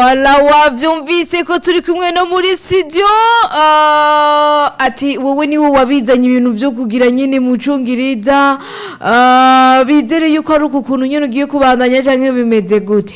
Voila wavyumvise ko turi kumwe no muri studio uh, ati wowe niwe wabizanye ibintu vyo kugira nyine mucungiriza uh, bizere yuko ari uku kuntu nyine ugiye kubandanya canke bimeze gute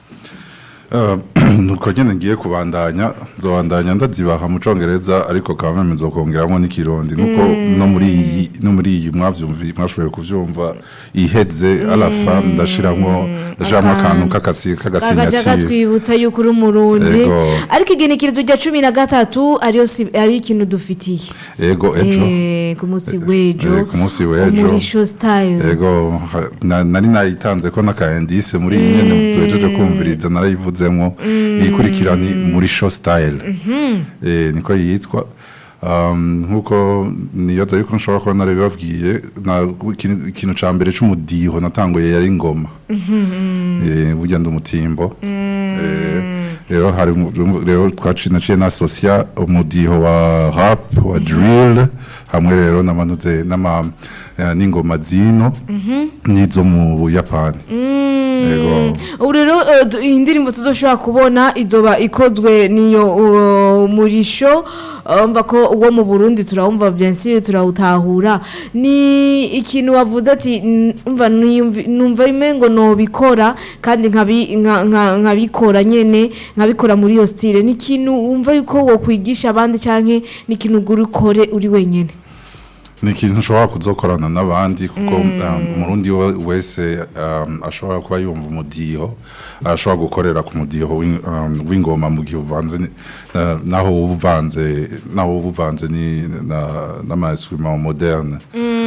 nuko nyine ngiye kubandanya nzobandanya ndazibaha mu congereza ariko kaba nzokongeramo n'ikirundi nuko no muri iyi no muri iyi mwavyumvi mwashoboye kuvyumva iheze alafa ndashiramwo ndashiramwo akantu k'akasi kagaca k'agasinyatire katwibutsa yuko uri umurundi Ego. ariko igenekerezo rya cumi na gatatu ariyo si- ari ikintu dufitiye ego ejo Eh, ku munsi w'ejo eh, ku munsi w'ejo. muri show style ego ha- na- nari nayitanze ko n'akaendise muri iyi nyene tuhejeje kumviriza narayivuzemwo iyikurikira ni muri show style Eh, niko yitwa Um, nkuko niyoza yuko nshobora kuba narabibabwiye na- ikintu- ikintu ca mbere c'umudiho natanguye yari ingoma Eh, burya ndi umutimbo Eh, rero hari umu- rero twaci naciye nasosia umudiho wa rap wa drill hamwe rero namanuze n'ama eh, n'ingoma zino n'izo mu buyapani Ego. ubu rero eh, du- iyi ndirimbo tuzoshobora kubona izoba ikozwe niyo uh, murisho uh, mva ko uwo mu burundi turawumva byensi turawutahura ni ikintu wavuze ati "N- umva niyumvi- numva bimwe ngo nobikora kandi nkabi- nka- nka- nkabikora nyene nkabikora muri iyo style ni ikintu wumva yuko wokwigisha abandi canke ni ikintu ugura ukore uri wenyene ni ikintu ushobora kuzokorana n'abandi kuko um, umurundi we- wese um, ashobora kuba yumva umudiho ashobora gukorera ku mudiho w'ing- um, w'ingoma mu gihe uvanze ni- na- naho uba uvanze naho uba uvanze ni na- n'amainstrument moderne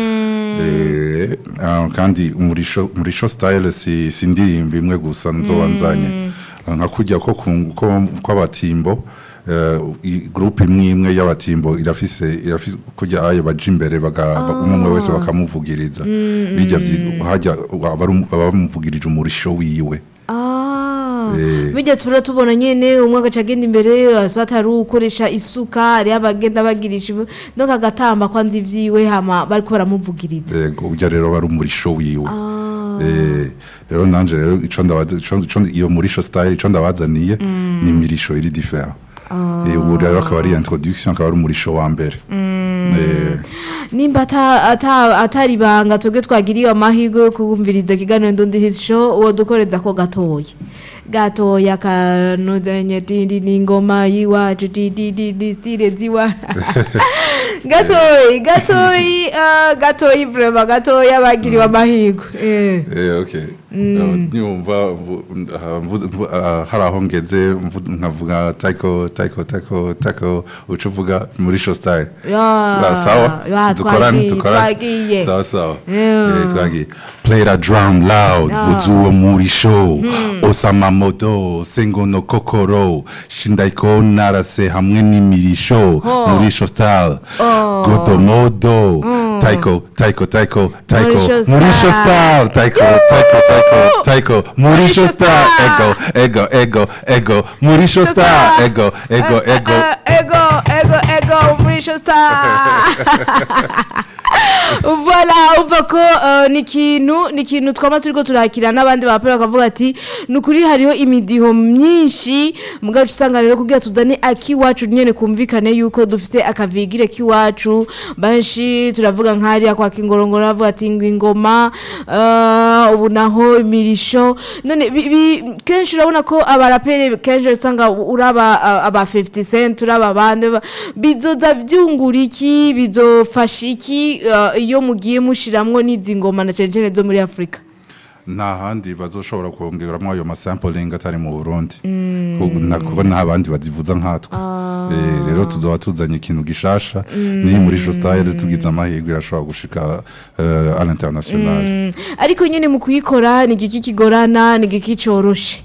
Eh, ah, kandi muri show- muri show style si si indirimbo imwe gusa nzoba nzanye nka kujya ko ku- ko- kw'abatimbo eh, i- groupe imwe imwe y'abatimbo irafise irafise kujya ayo baje imbere baga- ba- umwe umwe wese bakamuvugiriza bijya vyi- hajya abari- baba bamuvugirije umurisho wiwe Eh. bijya tura tubona nyene umwe agaca agenda imbere so atari ukoresha isuka hariyo abagenda bagirisha ibi- donc agatamba kwanza ivyiwe hama bariko baramuvugiriza yego ujya rero bari umurisho wiwe Eh, rero nanje rero ico ndabaza ico- ico ndi- iyo murisho style ico ndabazaniye ni imirisho iri different Eh, ubu rero akaba ari introduction akaba ari umurisho wa mbere Eh, nimba ata- ata- atari ibanga twebwe twagiriye amahirwe yo kumviriza ikiganiro ndundi hit show uwo dukoreza ko gatoya gatoya kanozenye dindi n'ingoma yiwacu didi stile ziwa gatoyi gatoyi ah, gatoyi vrema gatoya bagiriwe amahirwe eh. Eh, okay. Nyumva mvu- ah, mvu- mvu- ah, hari aho ngeze mvu- nkavuga taiko taiko taiko taiko uca uvuga muri show style Ya, Sa- sawa ya, dukorane twagiye, dukorane twagiye. sawa sawa Yeah. Eh, twagiye play the drum loud vuzuwe muri show osama modo sengono kokoro shindaiko narase hamwe n'imirisho muri show style godomodo taiko taiko taiko taiko Muri show muri show style. style taiko taiko taiko taiko muri show style ego ego ego ego muri show style ego ego ego Eh, ego ego ego muri show star voilà umva ko eh, ni ikintu ni ikintu twaba turiko turakira n'abandi bapera bakavuga ati ni ukuri hariho imidiho myinshi mugabo uca usanga rero kugira tuzane akiwacu nyene kumvikane yuko dufite akavigire k'iwacu benshi turavuga nk'hariya kwa kingorongoro bavuga ati ngo ingoma eh, ubu naho imirisho none bi- bi- kenshi urabona ko abaraperi kenshi usanga uraba ah, aba 50 cent uraba abandi ba- bizoza byungura iki bizofasha iki eh, iyo mugiye mushiramwo n'izi ngoma na cyane cyane zo muri afurika nta handi bazoshobora kongeramo ayo masampling atari mu burundi Kuko na- kuko nta bandi bazivuza nkatwe Eh, rero tuzoba tuzanye ikintu gishasha niyo muri show style tugize amahirwe irashobora gushika eh, à l'international Mm, ariko nyine mu kuyikora ni igiki kigorana ni igiki coroshe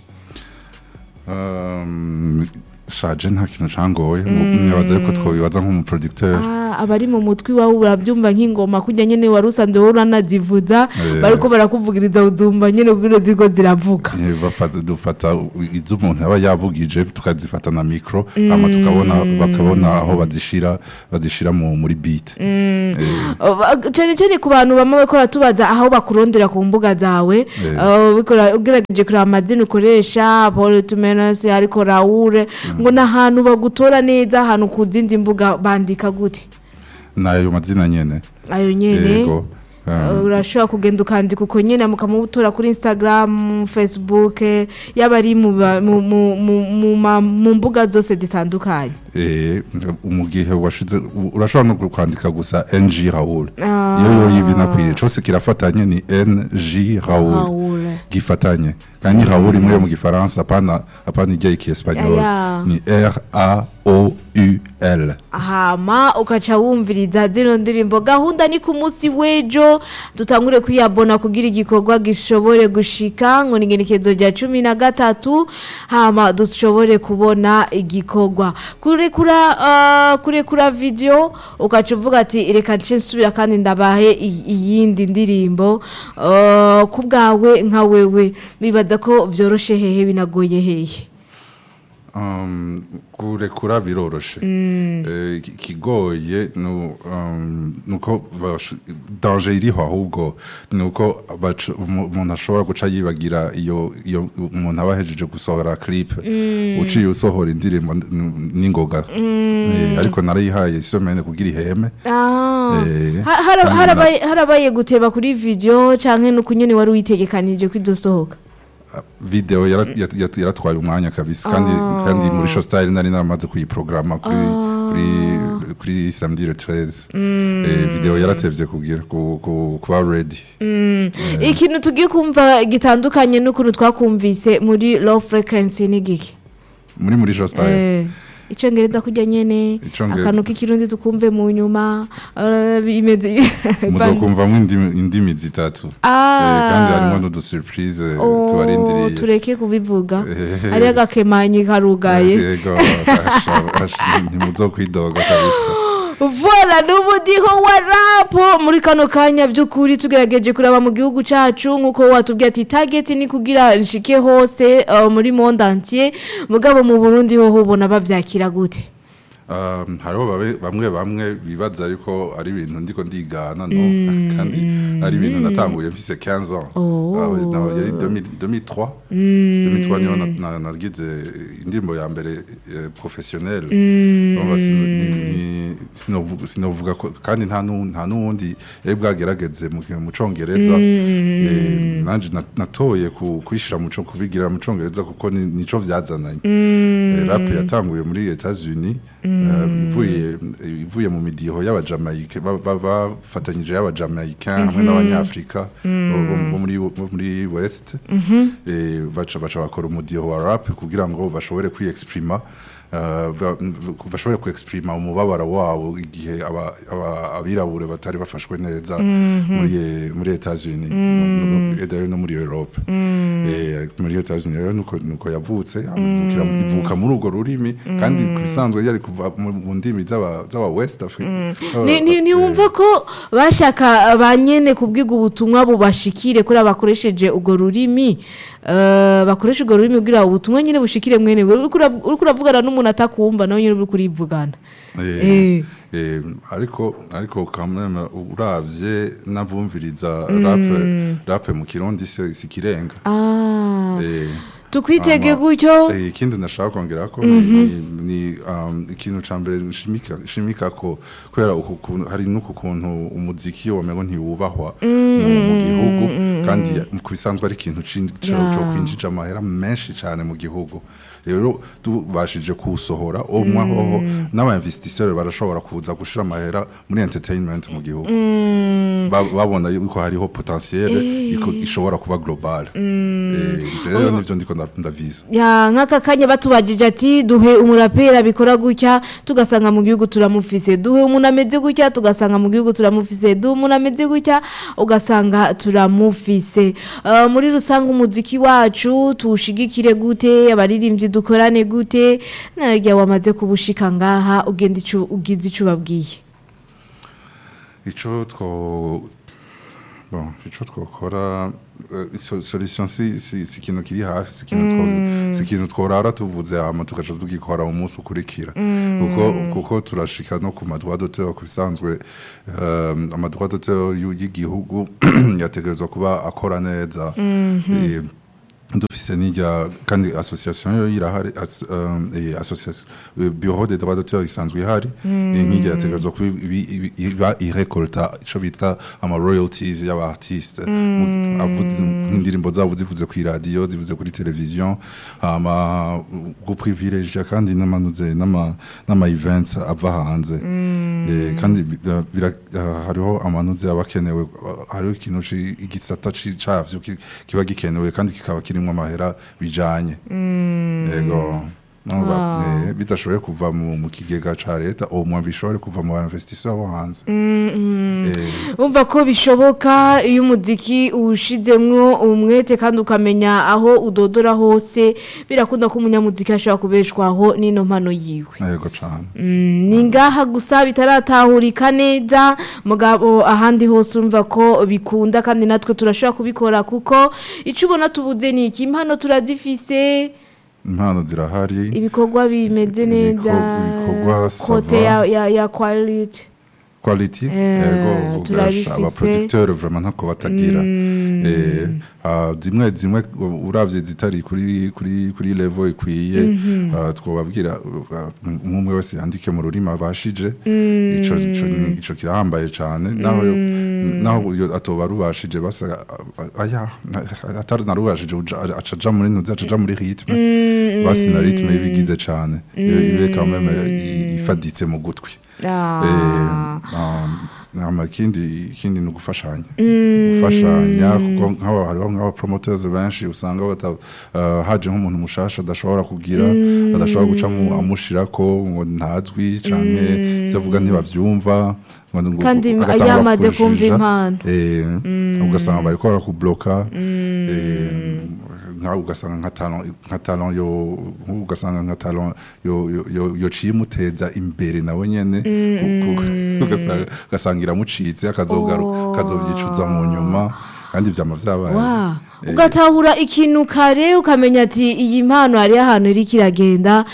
Um, shaje nta kintu cangoye nibaza yuko twobibaza nk'umuproducteur Ah, urumva abari mu mutwe iwawe urabyumva nk'ingoma kujya nyine wari usanzwe wowe uranazivuza Eh. bariko barakuvugiriza uzumva nyine kugira ziriko ziravuga Eh, bafata dufata izo umuntu aba yavugije tukazifata na mikro hama tukabona bakabona aho bazishira bazishira mu muri beat Eh, Ba- cyane cyane ku bantu bamwe bariko baratubaza aho bakurondera ku mbuga zawe Eh. uh, bikora- ugerageje kureba amazina ukoresha paul tumenas ariko raure ngo ni ahantu bagutora neza ahantu ku zindi mbuga bandika gute nayo mazina nyene ayo nyene yego um, Uh, urashobora kugenda ukandika uko nyine mukamutora kuri instagram facebook eh, yaba ari mu ba- mu- mu- mu- mu ma- mu mbuga zose zitandukanye eh, mu gihe washize u- urashobora no kwandika gusa NG Raoul Ah. iyo yo yibinakwiye cose kirafatanye ni NG Raoul Raoul. gifatanye kandi Raoul imwe yo mu gifaransa apana apana ijya ikiespanyol Aya. ni R A O U L hama ukaca wumviriza zino ndirimbo gahunda ni ku munsi w'ejo dutangure kwiyabona kugira igikorwa gishobore gushika ngo ni igenekerezo rya cumi na gatatu hama dushobore kubona igikorwa kurekura uh, kurekura video ukaca uvuga ati reka nce nsubira kandi ndabahe i- iyindi ndirimbo uh, ku bwawe nka wewe bibaza ko vyoroshe hehe binagoye hehe Um, kurekura biroroshe Eh, iki- ikigoye nu- um, nuko bash- danger iriho ahubwo nuko baca- umu- umuntu ashobora guca yibagira iyo iyo umuntu aba ahejeje gusohora clip uciye usohora indirimbo n- n'ingoga Eh, ariko narayihaye isomene kugira iheme Ah. Eh, Ha- hara- kandi harabaye harabaye guteba kuri video canke nuko nyene wari witegekanije ko izosohoka video yara- yat- yat- yaratwaye umwanya kabisa kandi kandi muri show style nari naramaze kuyiprograma kuri kuri kuri samedi le 13 eh video yaratevye kugira ku- ku- kuba ready ikintu tugiye kumva gitandukanye n'ukuntu twakumvise muri low frequency ni giki muri muri show style Eh, icongereza kujya nyene Icongereza. akantu k'ikirundi tukumve mu nyuma eh, bimeze muzokumvamwo indimi indimi zitatu Eh, kandi harimo n'udu surprise Oh, tubarindiriye tureke kubivuga Eh. hariyo agakemanyi karugaye yego hasha- hasha- ntimuzokwidoga kabisa Voila n'umudiho wa rap muri kano kanya by'ukuri tugerageje kuraba mu gihugu cacu nkuko watubwiye ati target ni kugira nshike hose uh, muri monde entier mugabo mu Burundi ho ubona bavyakira gute Um, hariho babe- bamwe bamwe bibaza yuko ari ibintu ndiko ndigana no kandi ari ibintu natanguye mfise 15 ans Oh. Ah, oui, no, yari 2000 2003 2003 niho na- na- nagize indirimbo ya mbere eh, professionnelle Urumva sino- ni- ni- sinovuga- sinovuga ko kandi nta nu- nta n'uwundi yari bwagerageze mu mu congereza Eh, nanje na- natoye ku- kuyishira mu co- kubigira mu congereza kuko ni- nico vyazananye Eh, rap yatanguye muri Etats-Unis eh, ivuye ivuye mu midiho y'abajamayike ba- ba- bafatanyije y'abajamayicain hamwe n'abanyafrika bo- bo bo muri bo muri west Eh, baca baca bakora umudiho wa rap kugira ngo bashobore kwiexprima eh, ba- bashobore kuexprima umubabaro wabo igihe aba- aba- abirabure batari bafashwe neza muri muri Etats-Unis no- no- no- no muri Europe Eh, muri Etats-Unis rero nuko nuko yavutse amuvukira ivuka muri urwo rurimi kandi ku bisanzwe yari kuva mu mu ndimi z'aba z'aba West Africa Ni- ni- ntiwumva ko bashaka ba nyene kubwiga ubutumwa bubashikire kuri abakoresheje urwo rurimi eh, bakoresha urwo rurimi kugira ubutumwa nyine bushikire mwene uriko ura- uriko uravugana n'umuntu atakumva nawe nyine uriko urivugana Eh, Eh. eh, ariko ariko kameme uravye navumviriza rap rap mu kirundi si si kirenga Ah, Eh, tukwitege ama- gutyo eh, ikindi nashaka kongera ko ni, ni um, ikintu ca mbere nshimika nshimika ko kubera uku kuntu hari n'uku kuntu umuziki wamengo ntiwubahwa mu, mu gihugu kandi ku bisanzwe ari ikintu cin- co Yeah. co kwinjija amahera menshi cyane mu gihugu rero tubashije kuwusohora umwe hoho n'aba-investisseurs barashobora kuza gushira amahera muri entertainment mu gihugu Ba- babona yuko hariho potentiel iko- ishobora kuba global Eh, rero nivyo ndiko nda- ndaviza ya nk'aka kanya batubagije ati duhe umurapera bikora gutya tugasanga mu gihugu turamufise duhe umuntu ameze gutya tugasanga mu gihugu turamufise duhe umuntu ameze gutya ugasanga turamufise Eh, muri rusange umuziki wacu tuwushigikire gute abaririmbyi dukorane gute narya wamaze kubushika ngaha ugenda ico ugize ico ubabwiye ico two bon ico twokora eh, so- solution si si si ikintu kiri hafi si ikintu two si ikintu tworara tuvuze hama tugaca tugikora umunsi ukurikira kuko kuko turashika no ku madroit d'auteur ku bisanzwe um, amadroit d'auteur y'u- y'igihugu yategerezwa kuba akora neza Eh, dufise n'irya kandi association yo irahari as, um, eh, association eh, bureau des droits d'auteur isanzwe ihari eh, nk'irya yategerezwa kuba ibi- ibi- iba irekolta ico bita ama royalties y'aba artiste Mu- avuze nk'indirimbo zabo zivuze ku radio zivuze kuri television hama guprivilegia kandi n'amanuze n'ama n'ama events ava hanze Eh, kandi bi- eh, bira- eh, hariho amanuze abakenewe hariho ikintu ci- igisata ci- cavyo ki- kiba gikenewe kandi kikaba kirimwo amahera bijanye yego No, ba- eh, bidashoboye kuva mu mu kigega ca leta au moins bishobore kuva mu bainvestisseurs bo hanze Eh, umva ko bishoboka iyo umuziki uwushizemwo umwete kandi ukamenya aho udodora hose birakunda ko umunyamuziki ashobora kubeshwaho n'ino mpano yiwe yego cane Mm, ni ngaha gusa bitaratahurika neza mugabo ahandi hose urumva ko bikunda kandi natwe turashobora kubikora kuko icyo ubona tubuze ni iki impano turazifise impano zirahari ibikorwa bimeze neza ibikorwa kote sava. ya, ya, ya quality quality Eh, yego turabifise. ugasha abaproducteur vraiment ntako batagira eh ah, zimwe zimwe uravye zitari kuri kuri kuri level ikwiye ah, twobabwira ah, umwe wese yandike mu rurimi abashije ico ico ni- ico kirahambaye cane naho yo- naho yo atoba rubashije basa ah, aya atari narubashije uja- acaja muri nuzi acaja muri rythme basi na rythme ibigize cane ibe quand même i- ifaditse mu gutwi Ah. nama ikindi ikindi ni ugufashanya gufashanya kuko nk'aba hariho nk'aba promoters benshi usanga bata uh, haje nk'umuntu mushasha adashobora kugira adashobora guca mu amushirako ngo ntazwi canke ivyo avuga ntibavyumva ngo ngo- Kandi agatangura yamaze kumva kujija. impano. eh ugasanga bariko barakubloka eh nka ugasanga nka talent nka talent yo nk'ubu ugasanga nka talent yo yo yo- yociye imuteza imbere nawe nyene ku- ku- ugasanga ugasanga iramucitse akazogaru Oh. kazovyicuza mu nyuma kandi vyama vyabaye Wa, Eh, ugatahura ikintu kare ukamenya ati iyi mpano hari ahantu iri kiragenda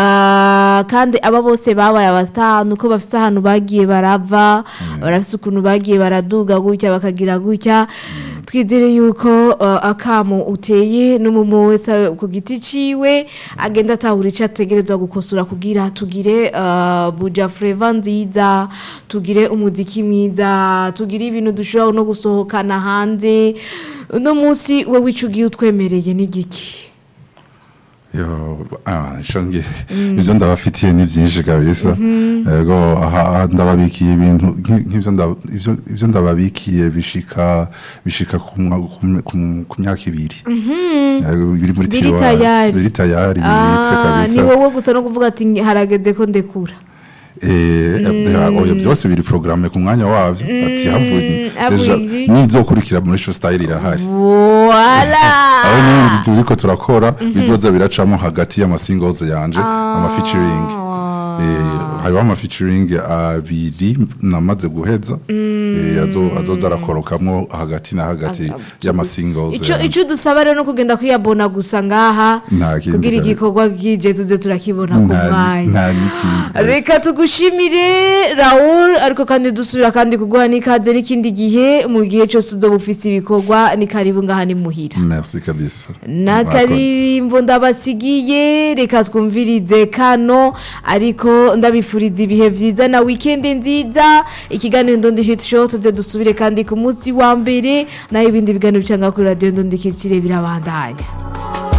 ah, kandi aba bose babaye abasitani uko bafite ahantu bagiye barava barafite ukuntu bagiye baraduga gutya bakagira gutya twizere yuko ah, akamo uteye n'umumu wese ku giti ciwe agenda atahura icyo ategerezwa gukosora kugira tugire ah, buja fleva nziza tugire umuziki mwiza tugire ibintu dushobora no gusohokana hanze uno munsi wowe icyo ugiye utwemereye n'igiki yo ah ico nge ivyo ndabafitiye ni vyinshi kabisa yego aha aha ndababikiye ibintu nki- nk'ivyo nda- ivyo- ivyo ndababikiye bishika bishika ku mwa- ku mya- ku m- ku myaka ibiri Yego, biri muri Biri tiroir. tayari. biri tayari bibitse Ah, ni kabisa wowe gusa no kuvuga ati harageze ko ndekura Eh, eh, oya byose biri programme ku mwanya wavyo ati havuye deja avuye. nizokurikira muri show style irahari voila aho n'ibindi turiko turakora bizoza biracamo hagati y'ama singles yanje ama featuring eh hariho ama featuring abiri namaze guheza eh azo azoza arakorokamwo hagati na hagati y'ama singles icyo yanje. icyo dusaba rero no kugenda kuyabona gusa ngaha Nta kindi kugira kare. igikorwa kije tuze turakibona ku Nta- mwanya nta n'ikindi kabisa. reka tugushimire Raoul ariko kandi dusubira kandi kuguha n'ikaze n'ikindi gihe mu gihe cyose uzoba ufise ibikorwa ni karibu ngaha ni muhira merci kabisa Mwakoze. n'akarimbo ndabasigiye reka twumvirize kano ariko ndabifuriza ibihe byiza na wikendi nziza ikiganiro ndondi hit show tujye dusubire kandi ku munsi wa mbere naho ibindi biganiro bicanga kuri radiyo ndondi kirikire birabandanya